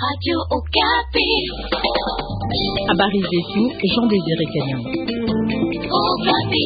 Radio Okapi. Habari zetu Jean Désiré Kanyama. Okapi.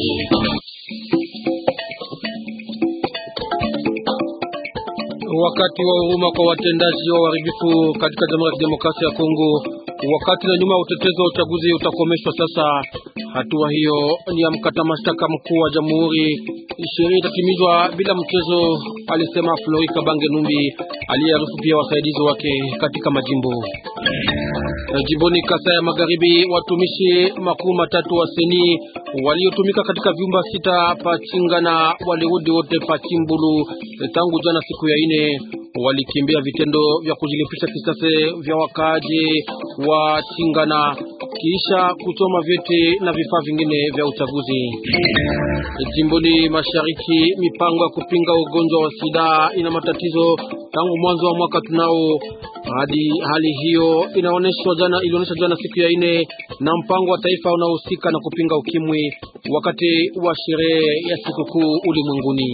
Wakati wa huruma kwa watendaji wa uharibifu katika Jamhuri ya Kidemokrasia ya Kongo, wakati na nyuma ya utetezi wa uchaguzi utakomeshwa sasa. Hatua hiyo ni ya mkata mashtaka mkuu wa jamhuri. Sheria itatimizwa bila mchezo, alisema Flori Kabange Numbi aliyearifu pia wasaidizi wake katika majimbo. Jimboni Kasai ya Magharibi, watumishi makuu matatu wa seni waliotumika katika vyumba sita Pachingana walirudi wote Pachimbulu tangu jana siku ya ine. Walikimbia vitendo vya kujilipisha kisasi vya wakaaji wa Chingana kisha kuchoma vyeti na vifaa vingine vya uchaguzi. Jimboni Mashariki, mipango ya kupinga ugonjwa wa sida ina matatizo tangu mwanzo wa mwaka tunao hadi hali hiyo inaonyeshwa jana, ilionyesha jana siku ya ine na mpango wa taifa unaohusika na kupinga ukimwi wakati wa sherehe ya sikukuu ulimwenguni.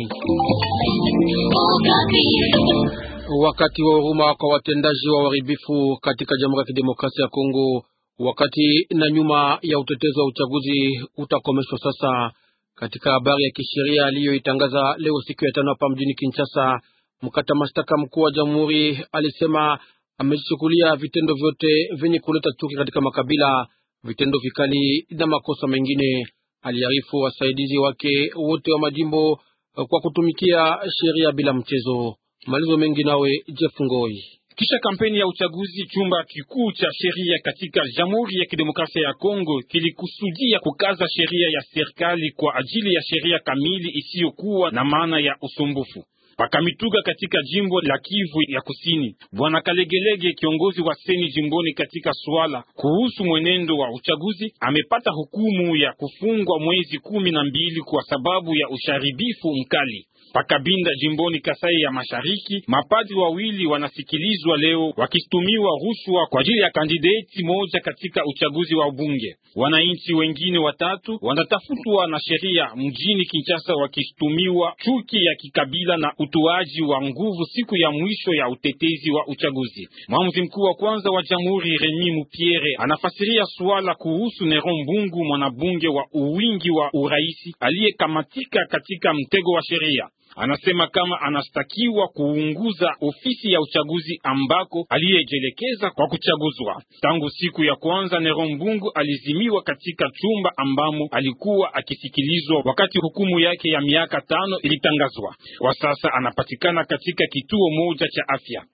Wakati wa huruma kwa watendaji wa uharibifu katika Jamhuri ya Kidemokrasia ya Kongo, wakati na nyuma ya utetezi wa uchaguzi utakomeshwa sasa. Katika habari ya kisheria aliyoitangaza leo siku ya tano hapa mjini Kinshasa, mkata mashtaka mkuu wa jamhuri alisema amejichukulia vitendo vyote vyenye kuleta chuki katika makabila, vitendo vikali na makosa mengine. Aliarifu wasaidizi wake wote wa majimbo kwa kutumikia sheria bila mchezo. Malizo mengi nawe Jeff Ngoi. Kisha kampeni ya uchaguzi, chumba kikuu cha sheria katika Jamhuri ya Kidemokrasia ya Kongo kilikusudia kukaza sheria ya serikali kwa ajili ya sheria kamili isiyokuwa na maana ya usumbufu. Pakamituga katika jimbo la Kivu ya Kusini, Bwana Kalegelege, kiongozi wa seni jimboni katika swala kuhusu mwenendo wa uchaguzi, amepata hukumu ya kufungwa mwezi kumi na mbili kwa sababu ya usharibifu mkali. Pakabinda jimboni Kasai ya Mashariki, mapadri wawili wanasikilizwa leo wakishtumiwa rushwa kwa ajili ya kandideti moja katika uchaguzi wa ubunge. Wananchi wengine watatu wanatafutwa na sheria mjini Kinshasa wakishtumiwa chuki ya kikabila na utoaji wa nguvu siku ya mwisho ya utetezi wa uchaguzi. Mwamuzi mkuu wa kwanza wa jamhuri Remy Mupiere anafasiria swala kuhusu Neron Mbungu, mwanabunge wa uwingi wa uraisi aliyekamatika katika mtego wa sheria. Anasema kama anastakiwa kuunguza ofisi ya uchaguzi ambako aliyejelekeza kwa kuchaguzwa. Tangu siku ya kwanza, Nero Mbungu alizimiwa katika chumba ambamo alikuwa akisikilizwa wakati hukumu yake ya miaka tano ilitangazwa. Kwa sasa anapatikana katika kituo moja cha afya.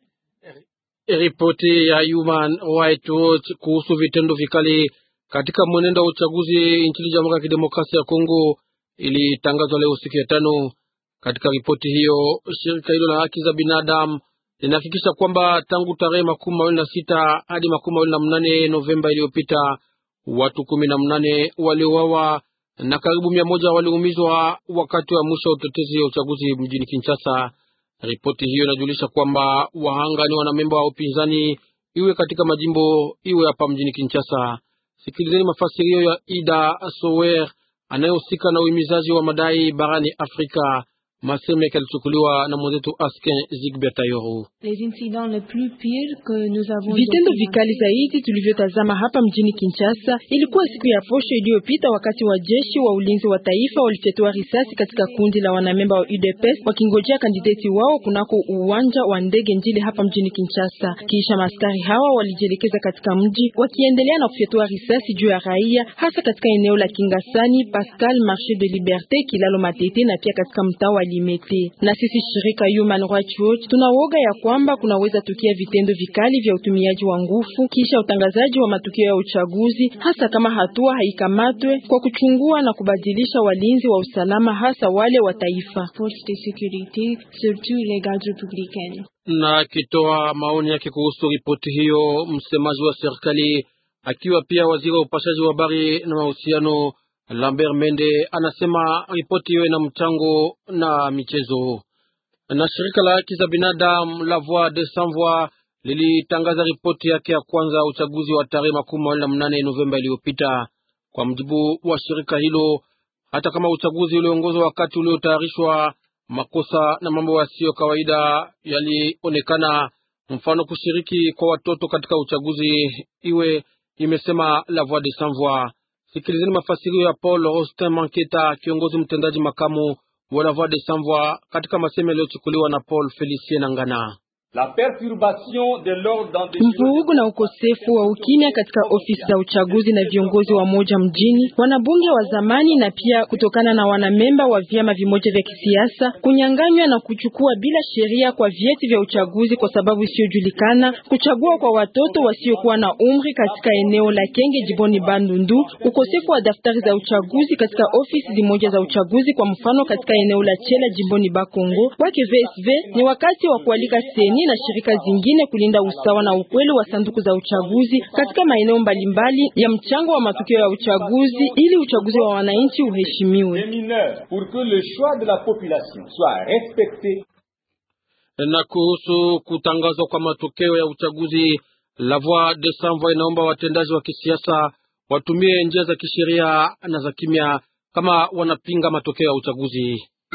Ripoti ya Human Rights Watch kuhusu vitendo vikali katika mwenendo wa uchaguzi nchini Jamhuri ya Kidemokrasia ya Kongo ilitangazwa leo siku ya tano. Katika ripoti hiyo shirika hilo la haki za binadamu linahakikisha kwamba tangu tarehe makumi mawili na sita hadi makumi mawili na mnane Novemba iliyopita watu kumi na mnane waliuawa na karibu mia moja waliumizwa wakati wa mwisho wa utetezi wa uchaguzi mjini Kinshasa. Ripoti hiyo inajulisha kwamba wahanga ni wanamemba wa upinzani, iwe katika majimbo iwe hapa mjini Kinshasa. Sikilizeni mafasirio ya Ida Sower anayehusika na uhimizaji wa madai barani Afrika. Maseme yake alichukuliwa na mwenzetu Asken Zigbert Ayoro. Vitendo vikali zaidi tulivyotazama hapa mjini Kinshasa ilikuwa siku ya posho iliyopita, wakati wa jeshi wa ulinzi wa taifa walifyatua risasi katika kundi la wanamemba wa UDPS wakingojea kandideti wao kunako uwanja wa ndege Njili hapa mjini Kinshasa. Kisha maskari hawa walijielekeza katika mji wakiendelea na kufyatua risasi juu ya raia, hasa katika eneo la Kingasani, Pascal, Marché de Liberté, Kilalo Matete na pia katika mtaa wa Limete. Na sisi shirika Human Rights Watch tunawoga ya kwamba kunaweza tukia vitendo vikali vya utumiaji wa nguvu kisha utangazaji wa matukio ya uchaguzi, hasa kama hatua haikamatwe kwa kuchungua na kubadilisha walinzi wa usalama, hasa wale wa taifa. Na akitoa maoni yake kuhusu ripoti hiyo, msemaji wa serikali akiwa pia waziri wa upashaji wa habari na mahusiano Lambert Mende anasema ripoti hiyo ina mchango na michezo. Na shirika la haki za binadamu la Voix des Sans Voix lilitangaza ripoti yake ya kwanza uchaguzi wa tarehe makumi mawili na mnane Novemba iliyopita. Kwa mjibu wa shirika hilo, hata kama uchaguzi uliongozwa wakati uliotayarishwa, makosa na mambo yasiyo kawaida yalionekana. mfano kushiriki kwa watoto katika uchaguzi iwe, imesema La Voix des Sans Voix. Sikilizeni mafasirio ya Paul Austin Manketa, kiongozi mtendaji makamu wa La Voix des Sans Voix, katika masemo yaliyochukuliwa na Paul Felicien Nangana. Mvurugu na ukosefu wa ukimya katika ofisi za uchaguzi na viongozi wa moja mjini, wanabunge wa zamani na pia kutokana na wanamemba wa vyama vimoja vya kisiasa kunyang'anywa na kuchukua bila sheria kwa vyeti vya uchaguzi kwa sababu isiyojulikana, kuchagua kwa watoto wasiokuwa na umri katika eneo la Kenge jiboni Bandundu, ukosefu wa daftari za uchaguzi katika ofisi zimoja za uchaguzi, kwa mfano katika eneo la Chela jimboni Bakongo. Kwake VSV ni wakati wa kualika seni na shirika zingine kulinda usawa na ukweli wa sanduku za uchaguzi katika maeneo mbalimbali ya mchango wa matukio ya uchaguzi ili uchaguzi wa wananchi uheshimiwe. Na kuhusu kutangazwa kwa matokeo ya uchaguzi, La Voix des Sans Voix inaomba watendaji wa kisiasa watumie njia za kisheria na za kimya kama wanapinga matokeo ya uchaguzi.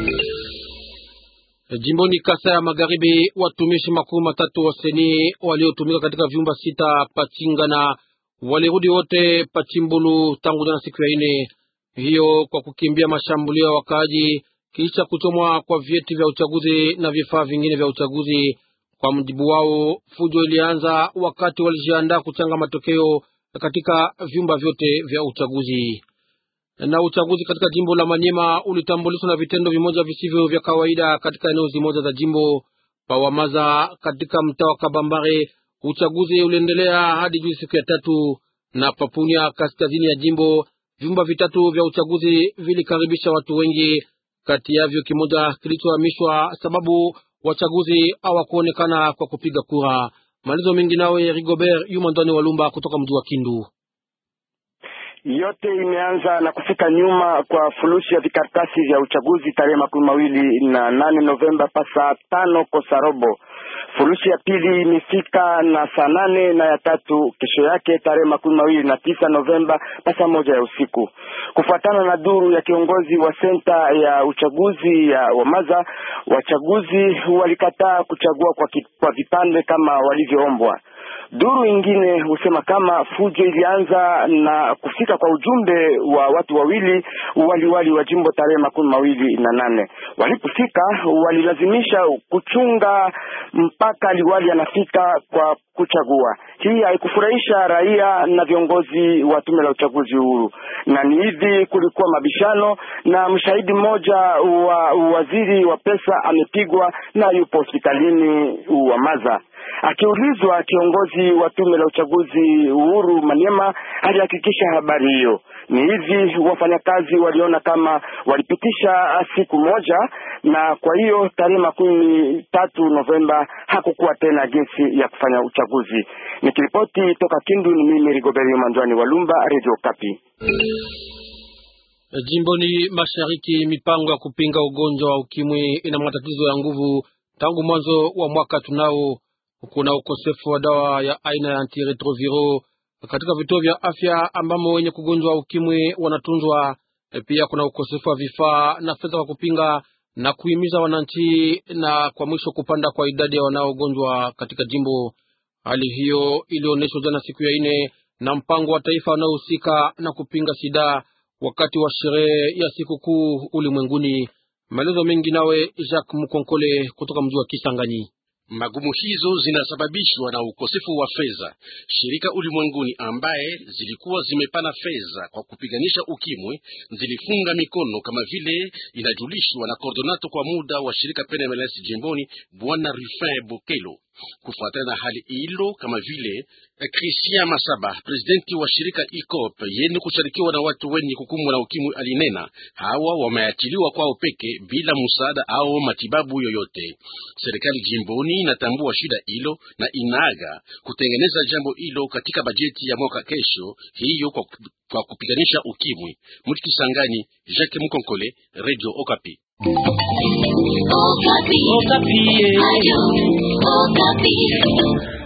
Jimboni Kasa ya Magharibi, watumishi makumi matatu wa seni waliotumika katika vyumba sita Pachingana walirudi wote Pachimbulu tangu jana siku ya ine hiyo, kwa kukimbia mashambulio ya wakaaji kisha kuchomwa kwa vyeti vya uchaguzi na vifaa vingine vya uchaguzi. Kwa mjibu wao, fujo ilianza wakati walijiandaa kuchanga matokeo katika vyumba vyote vya uchaguzi na uchaguzi katika jimbo la Manyema ulitambulishwa na vitendo vimoja visivyo vya kawaida katika eneo zimoja za jimbo Pawamaza katika mtaa wa Kabambare. Uchaguzi uliendelea hadi juzi siku ya tatu, na Papunia kaskazini ya jimbo vyumba vitatu vya uchaguzi vilikaribisha watu wengi, kati yavyo kimoja kilichohamishwa sababu wachaguzi hawakuonekana kwa kupiga kura. Malizo mengi nawe Rigobert Yumandwani Walumba kutoka mji wa Kindu. Yote imeanza na kufika nyuma kwa furushi ya vikaratasi vya uchaguzi tarehe makumi mawili na nane Novemba pa saa tano kosa robo. Furushi ya pili imefika na saa nane na ya tatu kesho yake tarehe makumi mawili na tisa Novemba pa saa moja ya usiku. Kufuatana na duru ya kiongozi wa senta ya uchaguzi ya Wamaza, wachaguzi walikataa kuchagua kwa, ki, kwa vipande kama walivyoombwa. Duru ingine husema kama fujo ilianza na kufika kwa ujumbe wa watu wawili waliwali wa jimbo tarehe makumi mawili na nane. Walipofika walilazimisha kuchunga mpaka liwali anafika kwa kuchagua. Hii haikufurahisha raia na viongozi wa tume la uchaguzi huru, na ni hivi kulikuwa mabishano, na mshahidi mmoja wa waziri wa pesa amepigwa na yupo hospitalini wa Maza. Akiulizwa, kiongozi wa tume la uchaguzi uhuru Maniema alihakikisha habari hiyo. Ni hivi wafanyakazi waliona kama walipitisha siku moja, na kwa hiyo tarehe makumi tatu Novemba hakukuwa tena jinsi ya kufanya uchaguzi. Nikiripoti toka Kindu, ni mimi Rigoberi Manjwani Walumba, Radio Kapi. Jimboni mashariki, mipango ya kupinga ugonjwa wa ukimwi ina matatizo ya nguvu tangu mwanzo wa mwaka tunao kuna ukosefu wa dawa ya aina ya antiretroviro katika vituo vya afya ambamo wenye kugonjwa ukimwi wanatunzwa. Pia kuna ukosefu wa vifaa na fedha kwa kupinga na kuhimiza wananchi, na kwa mwisho kupanda kwa idadi ya wanaogonjwa katika jimbo. Hali hiyo ilionyeshwa jana siku ya ine na mpango wa taifa unaohusika na kupinga sida wakati wa sherehe ya sikukuu ulimwenguni. Maelezo mengi nawe Jacques Mukonkole kutoka mji wa Kisangani. Magumu hizo zinasababishwa na ukosefu wa fedha. Shirika ulimwenguni ambaye zilikuwa zimepana fedha kwa kupiganisha ukimwi zilifunga mikono, kama vile inajulishwa na kordonato kwa muda wa shirika PNMLS jimboni, Bwana Rufin Bokelo. Kufuatana na hali hilo, kama vile Christian Masaba, presidenti wa shirika ICOP yenye kushirikiwa na watu wenye kukumbwa na ukimwi, alinena hawa wameachiliwa kwao peke bila msaada au matibabu yoyote. Serikali jimboni inatambua shida hilo na inaaga kutengeneza jambo hilo katika bajeti ya mwaka kesho hiyo kwa, kwa kupiganisha ukimwi. Mtikisangani, Jacques Mukonkole, Radio Okapi. Okapi. Okapi. Ayo, Okapi.